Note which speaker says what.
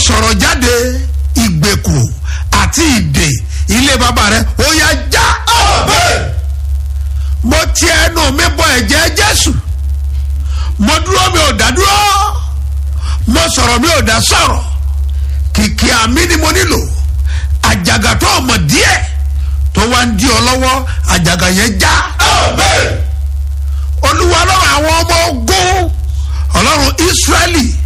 Speaker 1: sọ̀rọ̀ jáde ìgbèkùn àti ìdè ilé bàbá rẹ ó yá já. mo ti ẹnu mi bọ ẹ̀jẹ̀ jésù mo dúró mi ò dá dúró mo sọ̀rọ̀ mi ò dá sọ̀rọ̀ kìkì àmì ni mo nílò àjàgà tó ọmọ díẹ̀ tó wá ń di ọ lọ́wọ́ àjàgà yẹn já. olúwa lọ́wọ́ àwọn ọmọ ogun ọlọ́run ísírẹ́lì